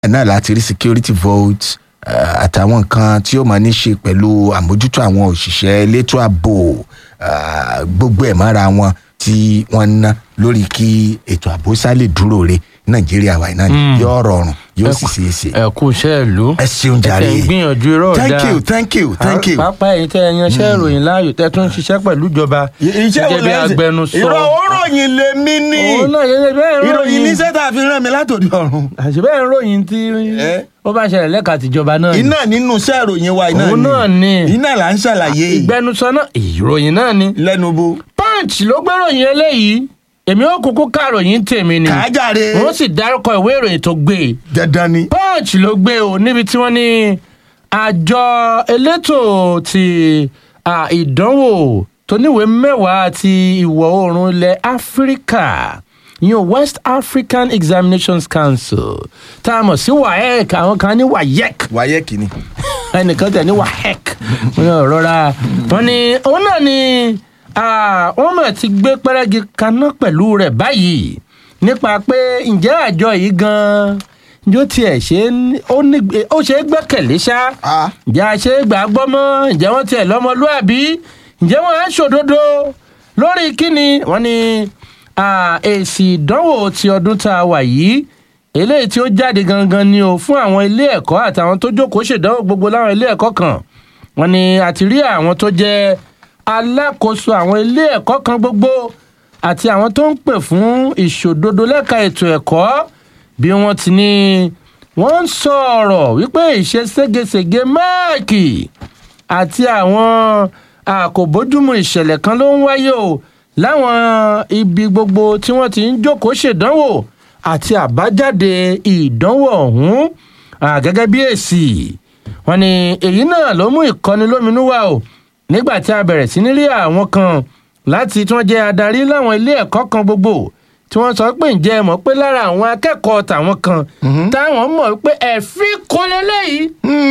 náà láti rí security vote eh, àtàwọn nǹkan tí ó máa ní ṣe pẹ̀lú àmójútó àwọn òṣìṣẹ́ elétò ààbò ah, gbogbo ẹ̀ mọ́ra wọn tí wọ́n ń ná lórí kí ètò ààbò sálè dúró re nàìjíríà wa náà ni yóò rọrùn yóò sì ṣeé ṣe. ẹ kú iṣẹ́ ìlú ẹ ṣeun jàre ẹ tẹ̀ ń gbìyànjú irọ́ ọ̀dà thank you thank you thank you. pápá ẹ̀yin tẹ́ ẹ yanṣẹ́ ìròyìn láàyò tẹ́ tún ń ṣiṣẹ́ pẹ̀lú ìjọba gẹ́gẹ́ bí agbẹnusọ ìrọ̀ òròyìn lèmi ní òun náà yẹ bẹ́ẹ̀ ń ìròyìn ròyìn níṣẹ́ tá a fi rán mi látòdì ọ̀run. àṣìbẹ́ ń ròyìn tí Eh? ó bá ṣẹlẹ̀ lẹ́ka tìjọba náà ni. iná nínú iṣẹ́ ìròyìn wa iná Òun náà ni. iná là ń ṣàlàyé ìgbẹnusọ náà ìròyìn náà ni. lẹ́nu bo punch ló gbéròyìn eléyìí èmi ò kúkú kàròyìn tèmi ni kàájàre wọ́n sì dárúkọ ìwé ìròyìn tó gbé e dandan ni. punch ló gbé o níbi tí wọ́n ní àjọ elétò ti à, ìdánwò tó níwèé mẹ́wàá ti ìwọ̀ oòrùn ilẹ̀ áfíríkà yíyan west african examinations council tá a mọ̀ sí waec àwọn kan ní wayec wáyé kìíní. ẹnìkan tẹ̀ ní wahec wọn ní rọra wọn ní òun náà ni ah, wọn mọ̀ ti gbé pẹ́rẹ́gì kaná pẹ̀lú rẹ̀ báyìí nípa pé ǹjẹ́ àjọ yìí gan-an yóò tiẹ̀ ṣe é ní- ó ní- ó ṣe é gbẹ́kẹ̀lé ṣá Ah. ǹjẹ́ a ṣe é gbà á gbọ́ mọ́ ǹjẹ́ wọ́n tiẹ̀ lọ́mọlúàbí ǹjẹ́ wọ́n á ṣòdodo lórí kíni wọ́n ní ah, èsì ìdánwò ti ọdún tá a wà yìí eléyìí tí ó jáde gangan ni o fún àwọn ilé ẹ̀kọ́ àtàwọn tó jókòó ṣèdánwò gbogbo láwọn ilé ẹ̀kọ́ kan wọ́n ní àti rí àwọn tó jẹ́ alákòóso àwọn ilé ẹ̀kọ́ kan gbogbo àti àwọn tó ń pè fún ìṣòdodo lẹ́ka ètò ẹ̀kọ́ bí wọ́n ti ní wọ́n ń sọ̀rọ̀ wípé ìṣe ségesège máàkì àti àwọn àkòbójúmu ìṣẹ̀lẹ̀ kan ló ń wáyé o láwọn ibi gbogbo tí wọ́n ti ń jókòó ṣèdánwò àti àbájáde ìdánwò ọ̀hún ah, gẹ́gẹ́ bí èsì wọn ni èyí náà ló mú ìkọni lóminú wá o nígbà tí a bẹ̀rẹ̀ sí ní rí àwọn kan láti tí wọ́n jẹ́ adarí láwọn ilé ẹ̀kọ́ kan gbogbo tí wọ́n sọ pé ǹjẹ́ ẹ mọ̀ pé lára àwọn akẹ́kọ̀ọ́ tàwọn kan táwọn mọ̀ pé ẹ̀fín kò lélẹ́yìí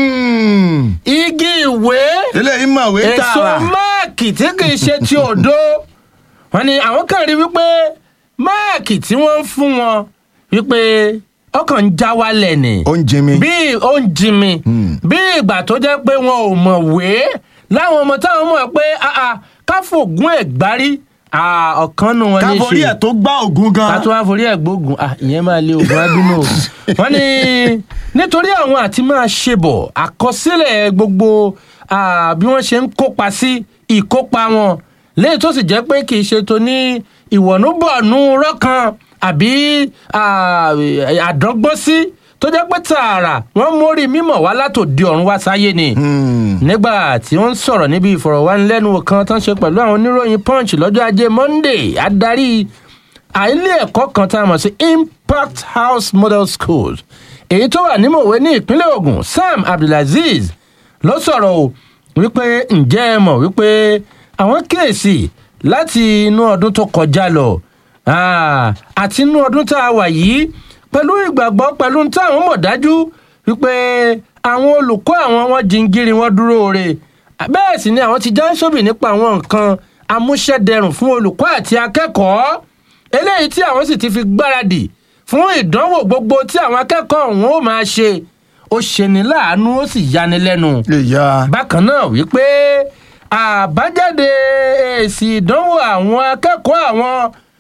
igi ìwé eléyìí mọ̀wé èso tààrà. máàkì tí kì í ṣe ti òdo wọn ni àwọn kan rí wípé máàkì tí wọ́n ń fún wọn wípé ọkàn ń já wálẹ̀ ni ó ń jimi. bí ó ń jimi bí ìgbà tó jẹ́ pé wọn ò mọ̀wé láwọn ọmọ táwọn mọ̀ pé ah, ah, káfògùn ẹ̀ gbárí ah, ọ̀kan nù wọn ní í ṣe káforí ẹ̀ tó gbá ògùn gan. ká tó wá forí ẹ̀ gbógun ah, ìyẹn máa lé ogun abínú o wọ́n ní nítorí àwọn àti máa ṣe bọ̀ àkọsílẹ̀ gbogbo ah, bí wọ́n ṣe ń kópa sí ìkópa wọn léyìí tó sì jẹ́ pé kì í ṣe tó ní ìwọ̀nùbọ̀nù rọ́kan àbí ah, àdọ́gbọ́sí tó jẹ́ pé tààrà wọ́n mórí mímọ̀ wá látòdì ọ̀run wá sáyé ni nígbà tí wọ́n ń sọ̀rọ̀ níbi ìfọ̀rọ̀wánilẹ́nuwò kan tó ń ṣe pẹ̀lú àwọn oníròyìn punch lọ́jọ́ ajé monday adarí àìlé ẹ̀kọ́ kan tá a mọ̀ sí impact house model schools èyí tó wà ní mòwe ní ìpínlẹ̀ ogun sam abdulaziz ló sọ̀rọ̀ o wípé ǹjẹ́ ẹ mọ̀ wípé àwọn kíyèsí láti inú ọdún tó kọjá lọ ah, àti inú ọdún tá a wà yìí pẹ̀lú ìgbàgbọ́ pẹ̀lú táwọn mọ̀ dájú wípé àwọn olùkọ́ àwọn wọn jingiri wọn dúró re bẹ́ẹ̀ sì ni àwọn ti já sóbì nípa àwọn nǹkan amúṣẹ́dẹrùn fún olùkọ́ àti akẹ́kọ̀ọ́ eléyìí tí àwọn sì ti fi gbáradì fún ìdánwò gbogbo tí àwọn akẹ́kọ̀ọ́ ọ̀hún ó máa ṣe ó ṣeni láàánú ó sì yani lẹ́nu ìyá. bákan náà wípé àbájáde èsì ìdánwò àwọn akẹ́kọ̀ọ́ àwọn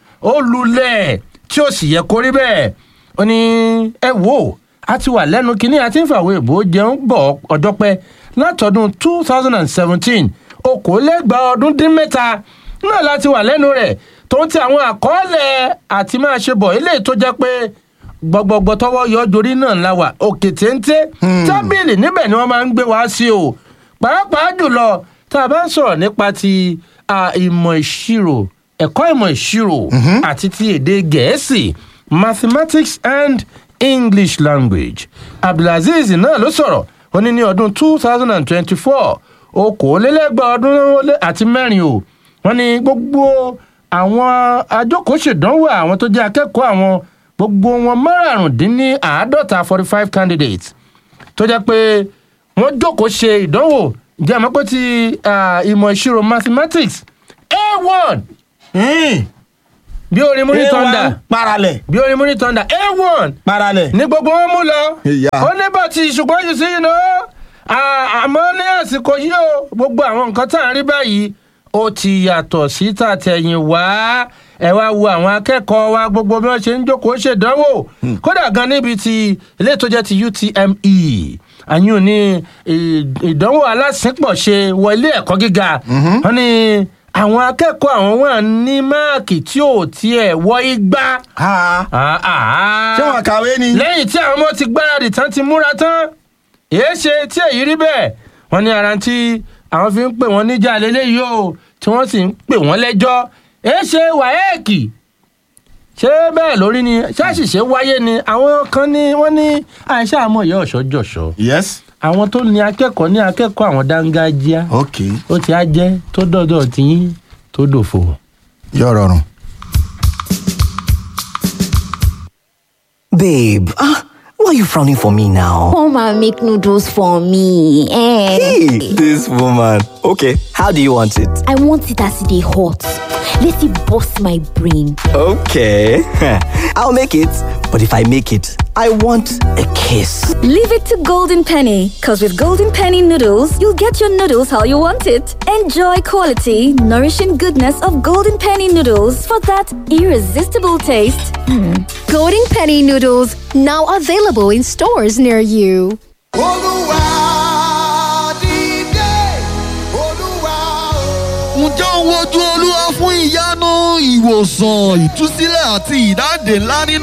olùlẹ̀ tí ó sì yẹ kó rí bẹ́ẹ̀ ó ní ẹ wò á ti wà lẹ́nu kínní àti ń fàwé ìbò jẹun bọ̀ ọjọ́ pẹ́ látọdún two thousand and seventeen okòólẹ́gbàá ọdún dín mẹ́ta náà láti wà lẹ́nu rẹ̀ tó ń ti àwọn àkọọ́lẹ̀ àti máa ṣe bọ̀ eléyìí tó jẹ́ pé gbọgbọgbọ tọwọ yọ jorí náà la wà òkè téńté tábìlì níbẹ̀ ni wọ́n máa ń gbé wá sí o pàápàá jùlọ tá a bá ń sọ̀rọ̀ nípa ti à, ìmọ̀ ìṣirò ẹ̀kọ́ ìmọ̀ ìṣirò àti ti èdè gẹ̀ẹ́sì mathematics and english language abdulaziz náà ló sọ̀rọ̀ ó ní ní ọdún two thousand and twenty-four okòólélẹ́gbàá ọdún lé- àti mẹ́rin o wọ́n ní gbogbo àwọn ajókòóṣèdánwò àwọn tó jẹ́ akẹ́kọ̀ọ́ àwọn gbogbo wọn márààrúndínláàádọ́ta forty five candidates tó jẹ́ pé wọ́n jókòó ṣe ìdánwò jẹ́ àmọ́ pé ti ah, ìmọ̀ ìṣirò mathematics a one bí orin múni tọ́ndà A1 paralẹ̀ bí orin múni tọ́ndà a1 paralẹ̀. ní gbogbo wọn mú lọ Ìyá. ó ní bàtì ṣùgbọ́n yìí sí iná àmọ́ ní àsìkò yìí o gbogbo àwọn nǹkan tá à ń rí báyìí ó ti yàtọ̀ sí tàtẹ̀yìn wá ẹ wá wo àwọn akẹ́kọ̀ọ́ wa gbogbo bí wọ́n ṣe ń jókòó ṣèdánwò kódà gan níbi ti ilé tó jẹ́ ti UTME àyùn ní ì- ìdánwò alásìnpọ̀ ṣe wọ ilé ẹ̀kọ́ gíga wọ́n ní àwọn akẹ́kọ̀ọ́ àwọn wà ní máàkì tí ò tiẹ̀ wọ igba. Ha. Ah, ah. ṣé wọn kàwé ni. lẹ́yìn tí àwọn ọmọ ti gbáradì tán ti múra tán èé ṣe tí èyí rí bẹ́ẹ̀ wọ́n ní ara tí àwọn fi ń pè wọ́n níjà lélẹ́yìí o tí wọ́n sì ń pè wọ́n lẹ́jọ́ èé ṣe wáyẹ́ẹ̀kì ṣé bẹ́ẹ̀ lórí ni ṣáṣìṣe wáyé ni àwọn kan ní wọ́n ní àìṣe àmọ́ ìyá ọ̀ṣọ́ jọ̀ṣọ́ yes. àwọn tó ní akẹ́kọ̀ọ́ ní akẹ́kọ̀ọ́ àwọn dángájíá ok ó ti á jẹ́ tó dọ̀dọ̀ tiyín tó dòfò. yóò rọrùn. Babe, ah, why are you frowning for me now? Come and make noodles for me. Eh. Hey, this woman. Okay, how do you want it? I want it as they hot. Let it bust my brain. Okay, I'll make it. But if I make it, I want a kiss. Leave it to Golden Penny, because with Golden Penny noodles, you'll get your noodles how you want it. Enjoy quality, nourishing goodness of Golden Penny noodles for that irresistible taste. Golden Penny noodles now available in stores near you. olúwa dìde olúwa o. ǹjẹ́ òun wojú olúwa fún ìyanu ìwòsàn ìtúsílẹ̀ àti ìdáǹdè ńlá nínú